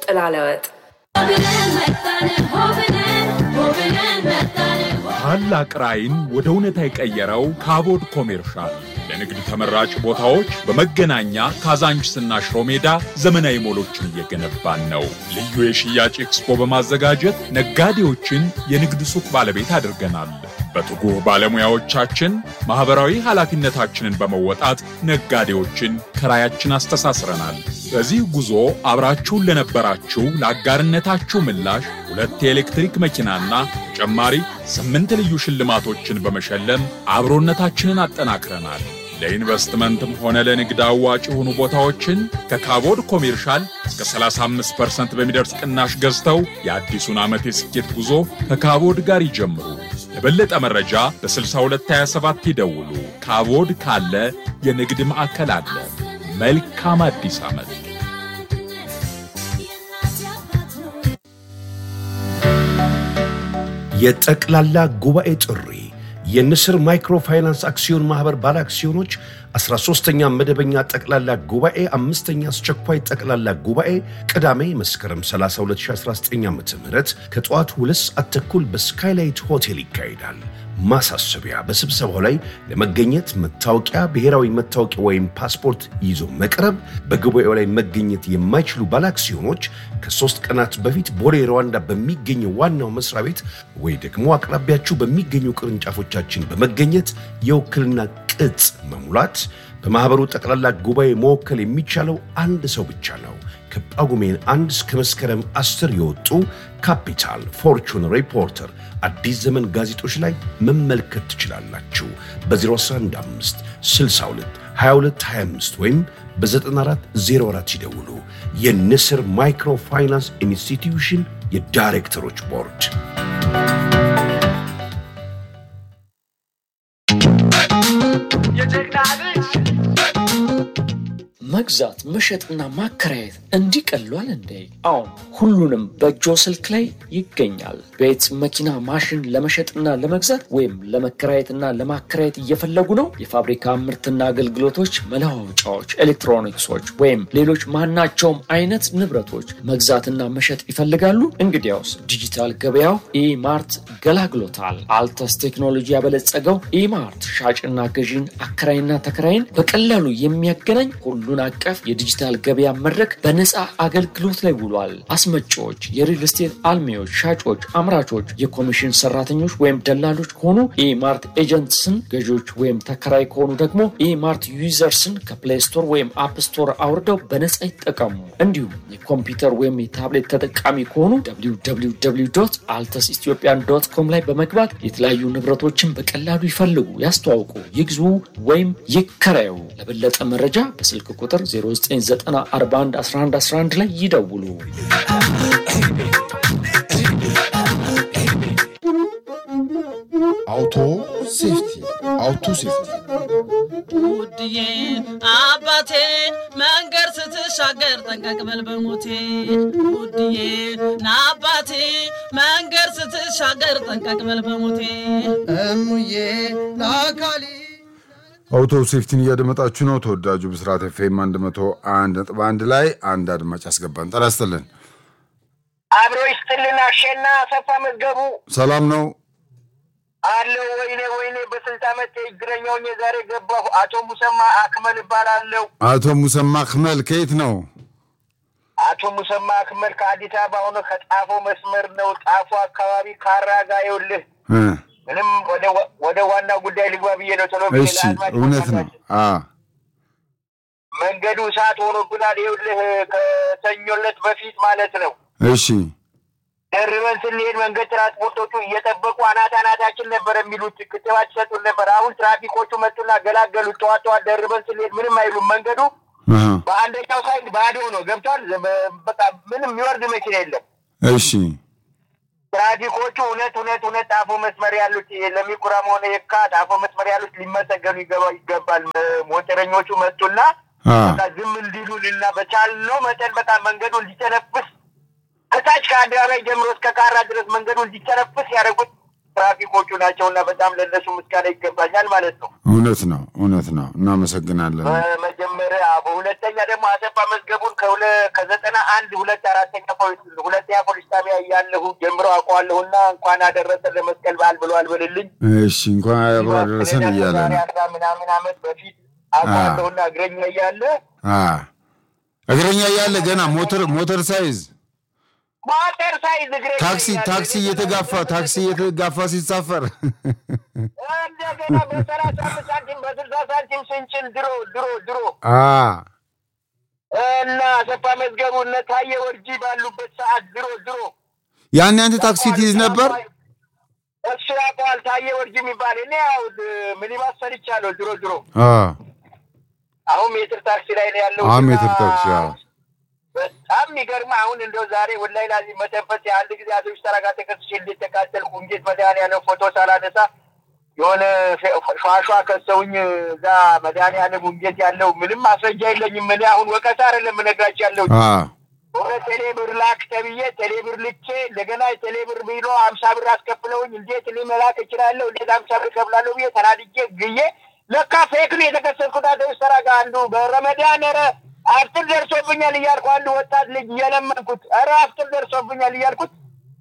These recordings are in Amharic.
ጥላ ለወጥ ታላቅ ራዕይን ወደ እውነታ የቀየረው ካቦድ ኮሜርሻል ለንግድ ተመራጭ ቦታዎች በመገናኛ ካዛንችስና ሽሮ ሜዳ ዘመናዊ ሞሎችን እየገነባን ነው። ልዩ የሽያጭ ኤክስፖ በማዘጋጀት ነጋዴዎችን የንግድ ሱቅ ባለቤት አድርገናል። በትጉህ ባለሙያዎቻችን ማኅበራዊ ኃላፊነታችንን በመወጣት ነጋዴዎችን ከራያችን አስተሳስረናል። በዚህ ጉዞ አብራችሁን ለነበራችሁ ለአጋርነታችሁ ምላሽ ሁለት የኤሌክትሪክ መኪናና ተጨማሪ ስምንት ልዩ ሽልማቶችን በመሸለም አብሮነታችንን አጠናክረናል። ለኢንቨስትመንትም ሆነ ለንግድ አዋጭ የሆኑ ቦታዎችን ከካቦድ ኮሜርሻል እስከ 35% በሚደርስ ቅናሽ ገዝተው የአዲሱን ዓመት የስኬት ጉዞ ከካቦድ ጋር ይጀምሩ። ለበለጠ መረጃ በ6227 ይደውሉ። ካቦድ ካለ የንግድ ማዕከል አለ። መልካም አዲስ ዓመት። የጠቅላላ ጉባኤ ጥሪ የንስር ማይክሮፋይናንስ አክሲዮን ማኅበር ባለ አክሲዮኖች 13ኛ መደበኛ ጠቅላላ ጉባኤ አምስተኛ አስቸኳይ ጠቅላላ ጉባኤ ቅዳሜ መስከረም 30 2019 ዓ ም ከጠዋቱ ሁለት ሰዓት ተኩል በስካይላይት ሆቴል ይካሄዳል። ማሳሰቢያ፣ በስብሰባው ላይ ለመገኘት መታወቂያ፣ ብሔራዊ መታወቂያ ወይም ፓስፖርት ይዞ መቅረብ። በጉባኤው ላይ መገኘት የማይችሉ ባለአክሲዮኖች ከሶስት ቀናት በፊት ቦሌ ሩዋንዳ በሚገኘው ዋናው መስሪያ ቤት ወይ ደግሞ አቅራቢያችሁ በሚገኙ ቅርንጫፎቻችን በመገኘት የውክልና ቅጽ መሙላት። በማኅበሩ ጠቅላላ ጉባኤ መወከል የሚቻለው አንድ ሰው ብቻ ነው። ከጳጉሜን አንድ እስከ መስከረም አስር የወጡ ካፒታል፣ ፎርቹን፣ ሪፖርተር፣ አዲስ ዘመን ጋዜጦች ላይ መመልከት ትችላላችሁ። በ015 62 22 25 ወይም በ9404 ይደውሉ። የንስር ማይክሮ ፋይናንስ ኢንስቲትዩሽን የዳይሬክተሮች ቦርድ መግዛት መሸጥና ማከራየት እንዲህ ቀሏል እንዴ? አሁን ሁሉንም በእጆ ስልክ ላይ ይገኛል። ቤት፣ መኪና፣ ማሽን ለመሸጥና ለመግዛት ወይም ለመከራየትና ለማከራየት እየፈለጉ ነው? የፋብሪካ ምርትና አገልግሎቶች፣ መለዋወጫዎች፣ ኤሌክትሮኒክሶች ወይም ሌሎች ማናቸውም አይነት ንብረቶች መግዛትና መሸጥ ይፈልጋሉ? እንግዲያውስ ዲጂታል ገበያው ኢማርት ገላግሎታል። አልተስ ቴክኖሎጂ ያበለጸገው ኢማርት ሻጭና ገዢን አከራይና ተከራይን በቀላሉ የሚያገናኝ ሁሉን አቀፍ የዲጂታል ገበያ መድረክ በነፃ አገልግሎት ላይ ውሏል። አስመጪዎች፣ የሪል ስቴት አልሚዎች፣ ሻጮች፣ አምራቾች፣ የኮሚሽን ሰራተኞች ወይም ደላሎች ከሆኑ ኢማርት ኤጀንትስን፣ ገዢዎች ወይም ተከራይ ከሆኑ ደግሞ ኢማርት ዩዘርስን ከፕሌይ ስቶር ወይም አፕ ስቶር አውርደው በነፃ ይጠቀሙ። እንዲሁም የኮምፒውተር ወይም የታብሌት ተጠቃሚ ከሆኑ አልተስ ኢትዮጵያን ዶት ኮም ላይ በመግባት የተለያዩ ንብረቶችን በቀላሉ ይፈልጉ፣ ያስተዋውቁ፣ ይግዙ ወይም ይከራዩ። ለበለጠ መረጃ በስልክ ቁጥር 0994111111 ላይ ይደውሉ። አውቶ ሴፍቲ አውቶ ሴፍቲ ውድዬ አባቴ መንገድ ስትሻገር ጠንቀቅ በል በሞቴ ውድዬ ናአባቴ መንገድ ስትሻገር ጠንቀቅ በል በሞቴ እሙዬ ለአካሊ አውቶ ሴፍቲን እያደመጣችሁ ነው። ተወዳጁ ብስራት ኤፍኤም 101 ነጥብ አንድ ላይ አንድ አድማጭ አስገባን። ጤና ይስጥልን። አብሮ ይስጥልን። አሸና አሰፋ መዝገቡ ሰላም ነው አለው። ወይኔ ወይኔ፣ በስልት ዓመት እግረኛውን የዛሬ ገባሁ። አቶ ሙሰማ አክመል እባላለሁ። አቶ ሙሰማ አክመል ከየት ነው? አቶ ሙሰማ አክመል ከአዲስ አበባ ሆኖ ከጣፎ መስመር ነው። ጣፎ አካባቢ ካራ ጋ ይኸውልህ እ ምንም ወደ- ወደ ዋናው ጉዳይ ልግባ ብዬ ነው። ቶሎ ብዬ እሺ ለአድማጭ እውነት ነው። አ መንገዱ እሳት ሆኖብናል። ይኸውልህ ከሰኞለት በፊት ማለት ነው እሺ ደርበን ስንሄድ መንገድ ትራንስፖርቶቹ እየጠበቁ አናት አናታችን ነበር የሚሉት ክትባት ይሰጡን ነበር። አሁን ትራፊኮቹ መጡና ገላገሉት። ጠዋት ጠዋት ደርበን ስንሄድ ምንም አይሉም። መንገዱ አሃ በአንደኛው ሳይድ ባዶ ነው። ገብቷል። በ- በቃ ምንም የሚወርድ መኪና የለም። እሺ ትራፊኮቹ እውነት እውነት እውነት ጣፎ መስመር ያሉት ለሚኩራም ሆነ የካ ጣፎ መስመር ያሉት ሊመሰገኑ ይገባ- ይገባል። ሞተረኞቹ መጡና አ በቃ ዝም እንዲሉን እና በቻልነው መጠን በቃ መንገዱ እንዲተነፍስ ከታች ከአደባባይ ጀምሮ እስከ ካራ ድረስ መንገዱ እንዲተነፍስ ያደረጉት ትራፊኮቹ ናቸውና በጣም ለእነሱ ምስጋና ይገባኛል ማለት ነው። እውነት ነው፣ እውነት ነው። እናመሰግናለን። በመጀመሪያ በሁለተኛ ደግሞ አሰፋ መዝገቡን ከሁለ ከዘጠና አንድ ሁለት አራተኛ ፖሊስ ሁለተኛ ፖሊስ ጣቢያ እያለሁ ጀምሮ አውቀዋለሁና እንኳን አደረሰን ለመስቀል በዓል ብለዋል በልልኝ እሺ፣ እንኳን አብሮ አደረሰን እያለ ዛሬ ነው። አስራ ምናምን ዓመት በፊት አውቀዋለሁና እግረኛ እያለ አ እግረኛ እያለ ገና ሞተር ሞተር ሳይዝ ሞተር ሳይዝ እግረኛ ታክሲ እያለ ታክሲ እየተጋፋ ታክሲ እየተጋፋ ሲሳፈር እንደገና በሰላሳ አምስት ሳንቲም በስልሳ ሳንቲም ስንችል ድሮ ድሮ ድሮ አ እና አሰፋ መዝገቡ እነ ታየ ወርጂ ባሉበት ሰዓት ድሮ ድሮ ያን አንተ ታክሲ ትይዝ ነበር? እሱ ያውቀዋል። ታየ ወርጂ የሚባል እኔ ያው ሚኒባስ ሰርቻለሁ ድሮ ድሮ። አ አሁን ሜትር ታክሲ ላይ ነው ያለው። አሁን ሜትር ታክሲ፣ አዎ። በጣም የሚገርም አሁን እንደው ዛሬ ወላሂ ላዚ መተንፈስ የአንድ ጊዜ አቶ ቢስተራ ጋር ተከስሼ እንዴት ተቃጠልኩ። እንዴት መድኃኒዓለም ፎቶ ሳላነሳ የሆነ ሸዋሸዋ ከሰውኝ እዛ መድኃኒዓለም እንዴት ያለው ምንም ማስረጃ የለኝም። እኔ አሁን ወቀሳ አይደለም የምነግራችሁ ያለው አ ወደ ቴሌብር ላክ ተብዬ ቴሌብር ልኬ እንደገና የቴሌብር ቢሎ አምሳ ብር አስከፍለውኝ እንዴት እኔ መላክ እችላለሁ? እንዴት አምሳ ብር ከፍላለሁ ብዬ ተናድጄ ግዬ ለካ ፌክ ነው የተከሰስኩት። አቶ ቢስተራ ጋር አንዱ በረመዳን ኧረ አፍጥር ደርሶብኛል እያልኩ አንዱ ወጣት ልጅ እየለመንኩት ኧረ አፍጥር ደርሶብኛል እያልኩት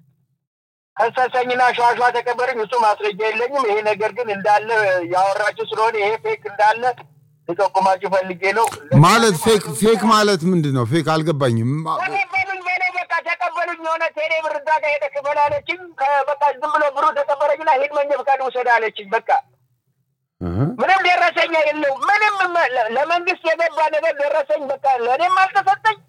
ከሰሰኝና ሸዋሸዋ ተቀበረኝ። እሱ ማስረጃ የለኝም። ይሄ ነገር ግን እንዳለ ያወራችሁ ስለሆነ ይሄ ፌክ እንዳለ ልጠቁማችሁ ፈልጌ ነው። ማለት ፌክ ፌክ ማለት ምንድን ነው? ፌክ አልገባኝም። ተቀበሉኝ በኔ በቃ ተቀበሉኝ። የሆነ ቴሌ ብር እዛ ጋር ሄደህ ክፈል አለችኝ። ከ- በቃ ዝም ብሎ ብሩ ተቀበለኝና ሂድ መንጃ ፈቃድ ውሰድ አለችኝ። በቃ እህ ምንም ደረሰኛ የለው ምንም መ- ለ- ለመንግስት የገባ ነገር ደረሰኝ በቃ ለእኔም አልተሰጠኝ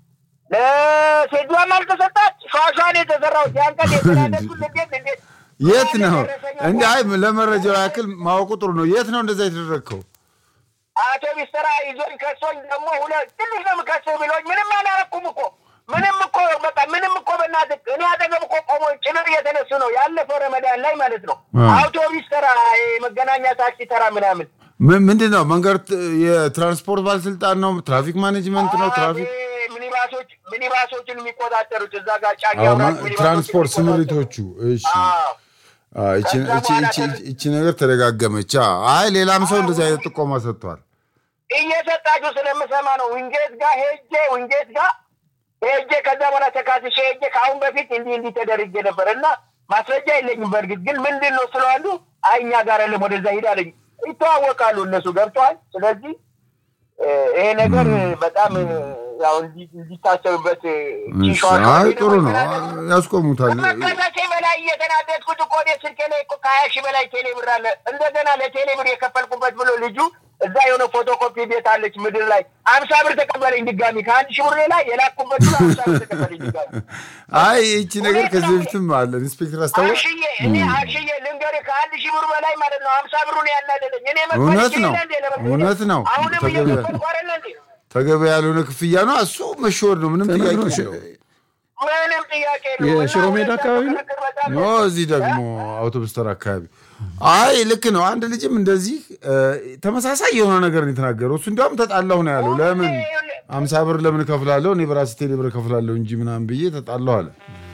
ለሴዷም አልተሰጣት። ሸዋሸዋን የተሰራሁት ያን ቀን የተናደድኩት እንዴት እንዴት የት ነው ደረሰኛ እንደ አይ ለመረጃው ያክል ማወቁ ጥሩ ነው። የት ነው እንደዛ የተደረግከው? አቶ ቢስተራ ይዞኝ ከሶኝ ደግሞ ሁለት ትንሽ ነው የምከስህ ብሎኝ ምንም አላረኩም እኮ ምንም እኮ በቃ ምንም እኮ በእናትህ እኔ አጠገብ እኮ ቆሞ ጭምር እየተነሱ ነው ያለፈው ረመዳን ላይ ማለት ነው። አ። አውቶቢስ ተራ፣ የመገናኛ ታክሲ ተራ ምናምን ም- ምንድን ነው መንገድ ት- የትራንስፖርት ባለስልጣን ነው? ትራፊክ ማኔጅመንት ነው? ትራፊክ አቤ፣ ሚኒባሶች ሚኒባሶችን የሚቆጣጠሩት እዛ ጋር ጫኝ አዎ፣ አውራጅ ማ- ሚኒባሶችን ትራንስፖርት የሚቆጣጠሩት። ስምሪቶቹ። እሺ አዎ። አዎ፣ ይቺ ከዛ ይቺ- በኋላ ይቺ- ከ- ይቺ ነገር ተደጋገመች። አዎ። አይ ሌላም ሰው እንደዚህ አይነት ጥቆማ ሰጥቷል። እየሰጣችሁ ስለምሰማ ነው። ውንጌት ጋር ሄጄ ውንጌት ጋር ሄጄ ከዛ በኋላ ተካስሼ ሄጄ ከአሁን በፊት እንዲህ እንዲህ ተደርጌ ነበር እና ማስረጃ የለኝም። በእርግጥ ግን ምንድን ነው ስለዋሉ አይ እኛ ጋር የለም ወደዛ ሂድ አለኝ። ይተዋወቃሉ እነሱ ገብተዋል። ስለዚህ እ፣ ይሄ ነገር በጣም እ፣ ያው እንዲ- እንዲታሰብበት እ፣ እሺ፣ ሺሻዋ አይ ደግሞ ጥሩ ነው። የተናደድኩት ያስቆሙታል። ከመከሰሴ በላይ እየተናደድኩት እኮ እኔ ስልኬ ላይ እኮ ከሀያ ሺህ በላይ ቴሌ ብር አለ። እንደገና ለቴሌ ብር የከፈልኩበት ብሎ ልጁ እዛ የሆነ ፎቶኮፒ ቤት አለች ምድር ላይ አምሳ ብር ተቀበለኝ ድጋሚ ከአንድ ሺህ ብር ሌላ የላኩበት ብሎ አምሳ ብር ተቀበለኝ ድጋሚ። አይ ይቺ ነገር ከዚህ በፊትም አለ። ኢንስፔክተር አስታወቅ አሽዬ እኔ አሽዬ ልንገርህ ከአንድ ሺህ ብር በላይ ማለት ነው አምሳ ብሩ ነው ያናደደኝ። እኔ መክፈል እውነት ይችላል ነው። እንዴ ለመክፈል? እውነት ነው። አሁንም ተገቢ- እየከፈልኩ አይደለ እንዴ? ተገቢ ያልሆነ ክፍያ ነው። እሱ መሸወድ ነው። ምንም ጥያቄ ተነግሮሽ የለውም። ምንም ጥያቄ የለውም። የሽሮ እና ሜዳ አካባቢ ነው? ክርክር በጣም ኖ እዚህ ደግሞ አውቶቡስ ተራ አካባቢ። አይ ልክ ነው። አንድ ልጅም እንደዚህ እ፣ ተመሳሳይ የሆነ ነገር ነው የተናገረው። እሱ እንዲያውም ተጣላሁ ነው ያለው። ለምን አምሳ ብር ለምን እከፍላለሁ እኔ በራሴ ቴሌ ብር እከፍላለሁ እንጂ ምናምን ብዬ ተጣላሁ አለ።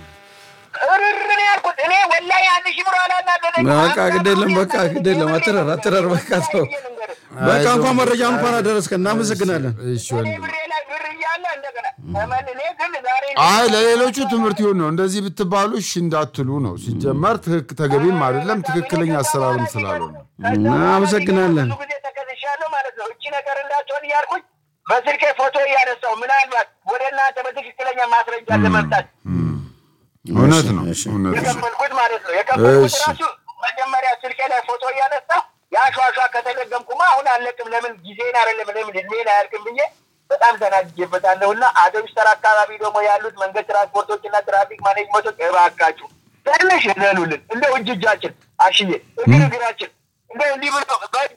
እርር ነው ያልኩት እኔ ወላሂ አንድ ሺህ ብር አላናደደኝ። በቃ ግድ የለም በቃ ግድ የለም አትረር አትረር በቃ ተው በቃ እንኳን መረጃ እንኳን አደረስከ እናመሰግናለን እሺ ወንድም። ብሬ ላይ ብር እያለ እንደገና ተመን እኔ ግን ዛሬ አይ ለሌሎቹ ትምህርት ይሁን ነው። እንደዚህ ብትባሉ እሺ እንዳትሉ ነው። ሲጀመር ትክክ- ተገቢም አይደለም ትክክለኛ አሰራርም ስላልሆነ እናመሰግናለን። ብዙ ጊዜ ተከስሻለሁ ማለት ነው። እቺ ነገር እንዳትሆን እያልኩኝ በስልኬ ፎቶ እያነሳው ምናልባት ወደ እናንተ በትክክለኛ ማስረጃ ለመምጣት እውነት ነው እሺ። እውነት ነው። የከፈልኩት ማለት ነው። የከፈልኩት እሺ። ራሱ መጀመሪያ ስልኬ ላይ ፎቶ እያነሳ የአሸዋሿ ከተደገምኩማ አሁን አለቅም፣ ለምን ጊዜን አይደለም ለምን እድሜን አያልቅም ብዬ በጣም ተናድጄበታለሁ። እና አውቶቡስ ተራ አካባቢ ደግሞ ያሉት መንገድ ትራንስፖርቶች እና ትራፊክ ማኔጅመንቶች እባካችሁ ትንሽ እዘኑልን፣ እንደ እጅ እጃችን አሽዬ እግር እግራችን እንደ እንዲህ ብሎ በእጁ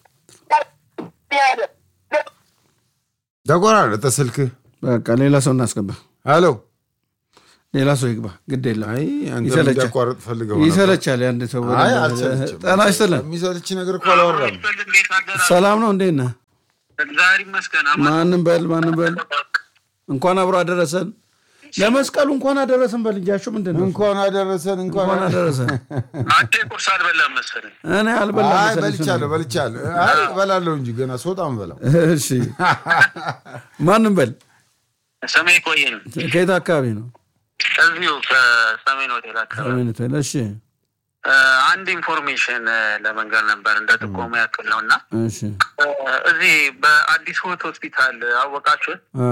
ያለ ተቆራረጠ ስልክህ። በቃ ሌላ ሰው እናስገባ ሄሎ ሌላ ሰው ይግባ ግድ የለም አይ አንተ ይሰለቻል እንዲያቋርጥ ፈልገው ነበር። ይሰለቻል የአንድ ሰው አይ በደንብ- አልሰለችም። ጤና ይስጥልን የሚሰልች ነገር እኮ አላወራም። ሰላም ነው እንዴት ነህ እግዚአብሔር ይመስገን። ማንም በል ማንም በል እንኳን አብሮ አደረሰን ለመስቀሉ እንኳን አደረሰን በል እንጂ አሹ ምንድን ነው? እንኳን አደረሰን እንኳን እንኳን አደረሰን። አንተ ቁርስ አልበላም መሰለኝ። እኔ አልበላም አይ መሰለኝ በልቻለሁ በልቻለሁ። አይ እበላለሁ እንጂ ገና ስወጣም በላው። እሺ ማንም በል ሰማይ ቆየን ከየት አካባቢ ነው? እዚሁ ከሰሜን ሆቴል አካባቢ ሰሜን ሆቴል። እሺ እ፣ አንድ ኢንፎርሜሽን እ፣ ለመንገር ነበር እንደ ጥቆማ ያክል ነው እና እሺ እ፣ እዚህ በአዲስ ህይወት ሆስፒታል አወቃችሁት? አ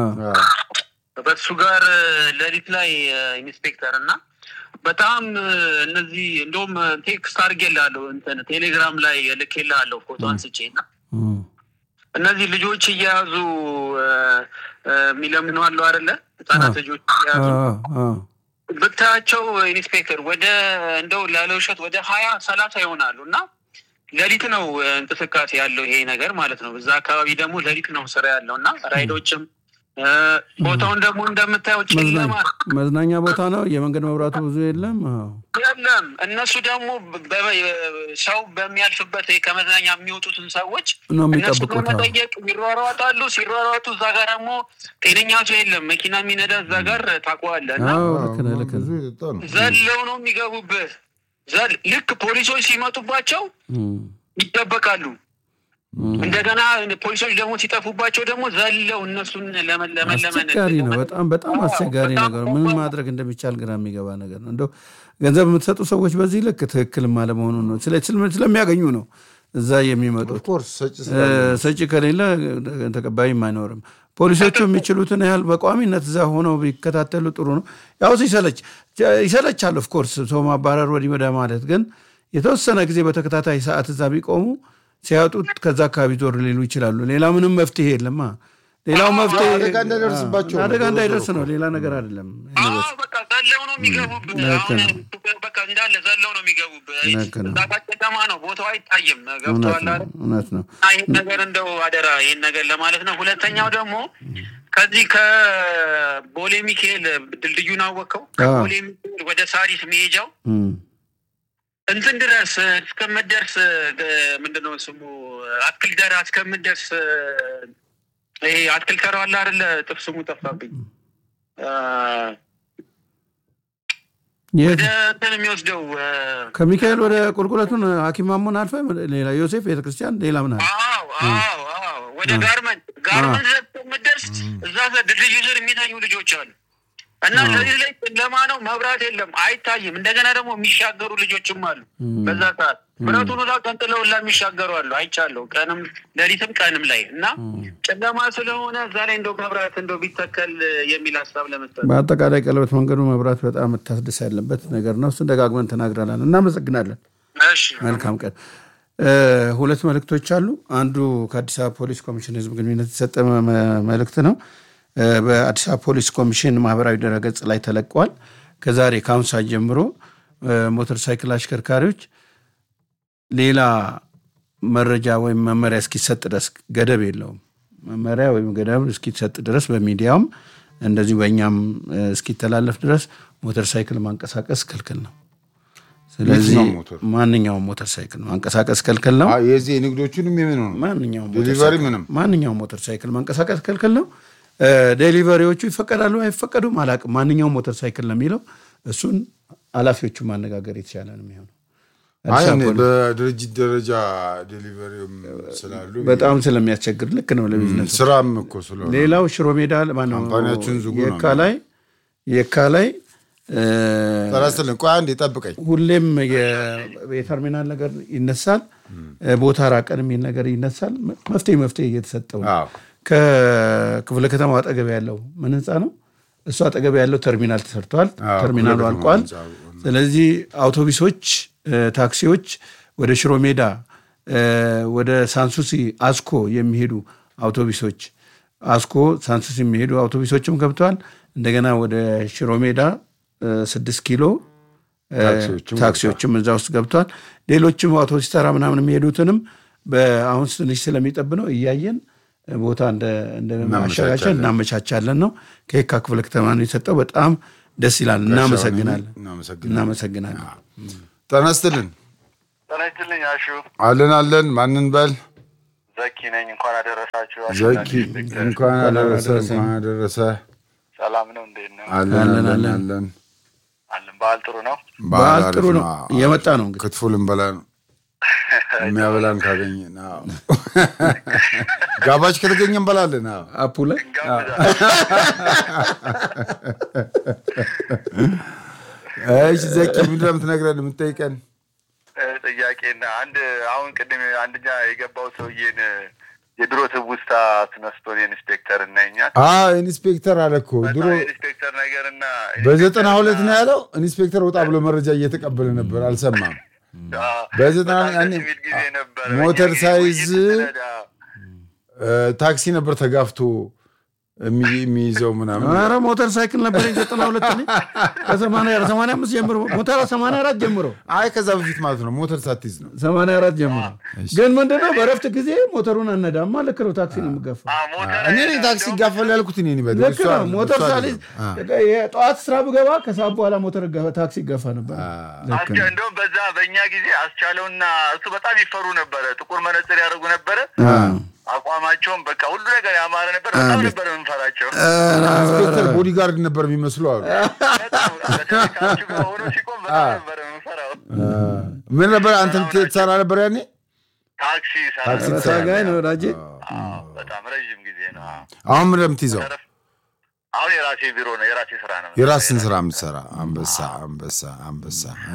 በሱ ጋር እ፣ ሌሊት ላይ እ፣ ኢንስፔክተር እና በጣም እ፣ እነዚህ እንደውም ቴክስት አድርጌልሃለሁ እንትን ቴሌግራም ላይ ልኬልሃለሁ ፎቶ አንስቼ እና እ እነዚህ ልጆች እየያዙ እ፣ እ፣ የሚለምኑ አሉ አይደለ? ህጻናት ልጆች አ እየያዙ አ ብታያቸው ኢንስፔክተር ወደ እንደው ላለ ውሸት ወደ ሀያ ሰላሳ ይሆናሉ እና ሌሊት ነው እ፣ እንቅስቃሴ ያለው ይሄ ነገር ማለት ነው። እዛ አካባቢ ደግሞ ሌሊት ነው ስራ ያለው እና ራይዶችም እ፣ ቦታውን ደግሞ እንደምታየው ጨለማ መዝናኛ መዝናኛ ቦታ ነው። የመንገድ መብራቱ ብዙ የለም። አዎ የለም። እነሱ ደግሞ በ- በ- ሰው በሚያልፍበት ከመዝናኛ የሚወጡትን ሰዎች ነው እነሱ የሚጠብቁት። አዎ። ለመጠየቅ ይሯሯጣሉ። ሲሯሯጡ እዛ ጋር ደግሞ ጤነኛ ሰው የለም። መኪና የሚነዳ እዛ ጋር ታውቀዋለህ እና አዎ ልክ ነህ ልክ ብዙ ነህ። የጠጣ ነው። ዘለው ነው የሚገቡብህ። ዘል ልክ ፖሊሶች ሲመጡባቸው እም፣ ይጠበቃሉ። እም። እንደገና ፖሊሶች ደግሞ ሲጠፉባቸው ደግሞ ዘለው እነሱን ለመ- ለመለመን አስቸጋሪ ነው። በጣም በጣም አዎ፣ አስቸጋሪ በጣም ነገር ነው። ምን ማድረግ እንደሚቻል ግራ የሚገባ ነገር ነው። እንደው ገንዘብ የምትሰጡ ሰዎች በዚህ ልክ ትክክልም አለመሆኑን ነው ስለ- ስለ- ስለሚያገኙ ነው እዛ የሚመጡት። ኦፍኮርስ ሰጭ እ፣ ስላለ ሰጪ ከሌለ ተቀባይም አይኖርም። ፖሊሶቹ የሚችሉትን ያህል በቋሚነት እዛ ሆነው ቢከታተሉ ጥሩ ነው። ያው ይሰለች ይሰለቻል። ኦፍኮርስ ሰው ማባረር ወዲህ ወደ ማለት ግን የተወሰነ ጊዜ በተከታታይ ሰዓት እዛ ቢቆሙ ሲያጡት ከዛ አካባቢ ዞር ሊሉ ይችላሉ። ሌላ ምንም መፍትሄ የለማ። ሌላው መፍትሄ አደጋ እንዳይደርስባቸው ነው። አደጋ እንዳይደርስ ነው። ሌላ ነገር አይደለም። አዎ በቃ ዘለው ነው የሚገቡብህ። ልክ አሁን ነው። በቃ እንዳለ ዘለው ነው የሚገቡብህ። ልክ ነው። እዛ ጋር ጨለማ ነው፣ ቦታው አይታይም። እውነት ገብቶሃል ነው። አይደል? እውነት ነው። እና ይህን ነገር እንደው አደራ ይህን ነገር ለማለት ነው። ሁለተኛው ደግሞ ከዚህ ከቦሌ ሚካኤል ድልድዩን አወቀው ከቦሌ ሚካኤል ወደ ሳሪስ መሄጃው እም፣ እንትን ድረስ እስከምደርስ ምንድነው ስሙ አትክልት ደራ እስከምደርስ ይሄ አትክልት ተራው አለ አይደለ? ጥፍ ስሙ ጠፋብኝ። አ፣ የት ወደ እንትን የሚወስደው አ፣ ከሚካኤል ወደ ቁልቁለቱን ሐኪም ማሞን አልፈ ሌላ ዮሴፍ ቤተክርስቲያን ሌላ ምን አለ? አዎ አዎ አዎ ወደ ጋርመንት ጋርመንት እስከምደርስ እዛ ድልድዩ ስር የሚተኙ ልጆች አሉ። እና ለዚህ ላይ ጨለማ ነው፣ መብራት የለም፣ አይታይም። እንደገና ደግሞ የሚሻገሩ ልጆችም አሉ። በዛ ሰዓት ብረቱን ሁላ ቀንጥለው ሁላ የሚሻገሩ አሉ። አይቻለሁ፣ ቀንም ሌሊትም ቀንም ላይ እና ጨለማ ስለሆነ እዛ ላይ እንደው መብራት እንደው ቢተከል የሚል ሀሳብ ለመስጠት በአጠቃላይ ቀለበት መንገዱ መብራት በጣም መታደስ ያለበት ነገር ነው። እሱን ደጋግመን ተናግረናል። እናመሰግናለን። እሺ መልካም ቀን። እ፣ ሁለት መልእክቶች አሉ። አንዱ ከአዲስ አበባ ፖሊስ ኮሚሽን ህዝብ ግንኙነት የተሰጠ መ- መ- መልእክት ነው። እ፣ በአዲስ አበባ ፖሊስ ኮሚሽን ማህበራዊ ድረገጽ ላይ ተለቋል። ከዛሬ ከአሁን ሰዓት ጀምሮ እ፣ ሞተር ሳይክል አሽከርካሪዎች ሌላ መረጃ ወይም መመሪያ እስኪሰጥ ድረስ ገደብ የለውም። መመሪያ ወይም ገደብ እስኪሰጥ ድረስ በሚዲያውም እንደዚሁ በእኛም እ፣ እስኪተላለፍ ድረስ ሞተር ሳይክል ማንቀሳቀስ ክልክል ነው። ስለዚህ የትኛውም ሞተር? ማንኛውም ሞተር ሳይክል ማንቀሳቀስ ክልክል ነው። አ፣ የዚህ የንግዶቹንም የምን ነው ማንኛውም ሞተር ዴሊቨሪ ሳይክል- ምንም? ማንኛውም ሞተር ሳይክል ማንቀሳቀስ ክልክል ነው። እ፣ ዴሊቨሪዎቹ ይፈቀዳሉ አይፈቀዱም አላውቅም። ማንኛውም ሞተር ሳይክል ነው የሚለው እሱን ኃላፊዎቹ ማነጋገር የተሻለ ነው የሚሆነው። አይ አዲስ እኔ አበባ ፖሊስ በድርጅት ደረጃ ዴሊቨሪም ስላሉ በጣም ስለሚያስቸግር ልክ ነው ለቢዝነሱ። ስራም እኮ ስለሆነ ሌላው ሽሮ ሜዳ ማነው ካምፓኒያችን ዝጉ ነው የካ ላይ የካ ላይ እ፣ ጠራስልን ቆይ አንዴ ጠብቀኝ ሁሌም የ- የተርሚናል ነገር ይነሳል፣ ቦታ ራቀን የሚል ነገር ይነሳል። መፍትሄ መፍትሄ እየተሰጠው ነው። አዎ። ከክፍለ ከተማው አጠገብ ያለው ምን ህንፃ ነው? እሱ አጠገብ ያለው ተርሚናል ተሰርተዋል። አዎ፣ ተርሚናሉ ክፍለ ከተማው አልቋል። ህንፃ። ስለዚህ አውቶቡሶች፣ እ፣ ታክሲዎች ወደ ሽሮ ሜዳ እ፣ ወደ ሳንሱሲ አስኮ የሚሄዱ አውቶቡሶች አስኮ ሳንሱሲ የሚሄዱ አውቶቡሶችም ገብተዋል። እንደገና ወደ ሽሮ ሜዳ እ፣ ስድስት ኪሎ እ፣ ታክሲዎችም ታክሲዎችም እዛ ውስጥ ገብተዋል። ሌሎችም አውቶቡስ ተራ ምናምን የሚሄዱትንም በአሁን ትንሽ ስለሚጠብ ነው እያየን ቦታ እንደ እንደ ማሸጋሸን እናመቻቻለን ነው። ከየካ ክፍለ ከተማ ነው የሰጠው። በጣም ደስ ይላል። እናመሰግናለን እናመሰግናለን። እናመሰግናለን። ጤና ይስጥልን ጤና ይስጥልኝ አሹ አለን አለን ማንን በል ዘኪ ነኝ። እንኳን አደረሳችሁ። ዘኪ እንኳን አደረሰ እንኳን አደረሰ ሰላም ነው። እንዴት ነው? አለን አለን፣ አለን አለን። አለን። አለን። በዓል ጥሩ ነው። በዓል አሪፍ ጥሩ ነው። አዎ። እየመጣ ነው እንግዲህ ክትፎ ልንበላ ነው የሚያበላን ካገኘን። አዎ። ጋባች ከተገኘ እንበላለን። አዎ። አፑ ላይ እንጋብዛለን። እሺ ዘኪ ምንድን ነው የምትነግረን የምትጠይቀን? እ፣ ጥያቄና አንድ አሁን ቅድም አንደኛ የገባው ሰውዬን የድሮ ትውስታ አስነስቶን ኢንስፔክተር እና እኛን አዎ ኢንስፔክተር አለ እኮ ድሮ በጣም ኢንስፔክተር ነገርና በዘጠና ሁለት ነው ያለው። ኢንስፔክተር ወጣ ብሎ መረጃ እየተቀበለ ነበር፣ አልሰማም። በዘጠና ያኔ የሚል ጊዜ ነበር። ሞተር እኛ ሳይዝ ውይይት ስነዳ እ፣ ታክሲ ነበር ተጋፍቶ የሚ- የሚይዘው ምናምን ኧረ ሞተር ሳይክል ነበር ዘጠና ሁለት ላይ ከሰማንያ ሰማንያ አምስት ጀምሮ ሞተር ሰማንያ አራት ጀምሮ አይ ከዛ በፊት ማለት ነው ሞተር ሳትይዝ ነው ሰማንያ አራት ጀምሮ ግን ምንድነው በረፍት ጊዜ ሞተሩን አነዳማ ልክ ነው ታክሲ ነው የምገፋው አ፣ ሞተር እኔ ነኝ ታክሲ ይጋፈል ያልኩት እኔ ነኝ። በደንብ ልክ እሷ ነው አይደለም፣ ሞተር እሷ ሳሊዝ አይደለም። አ፣ የጠዋት ስራ ብገባ ከሰዓት በኋላ ሞተር ገፋ- ታክሲ ይገፋ ነበር ልክ አስቻ ነው እንደውም በዛ በእኛ ጊዜ አስቻለውና እሱ በጣም ይፈሩ ነበረ። ጥቁር መነጽር ያደርጉ ነበረ። አቋማቸውም በቃ ሁሉ ነገር ያማረ ነበር። በጣም ነበር የምንፈራቸው። ኢንስፔክተር ቦዲጋርድ ነበር የሚመስሉ አሉ። በጣም በተለይ ከአንቺ ጋር ሆኖ ሲቆም በጣም ነበር የምንፈራው። ምን ነበር አንተ ትሰራ ነበር ያኔ? ታክሲ ሰራ ታክሲ ኧረ ታጋይ ነው ወዳጄ አዎ፣ በጣም ረዥም ጊዜ ነው። አዎ። አሁን ምን የምትይዘው? አሁን የራሴ ቢሮ ነው፣ የራሴ ስራ ነው። የራስን ስራ የምትሰራ አንበሳ አንበሳ አንበሳ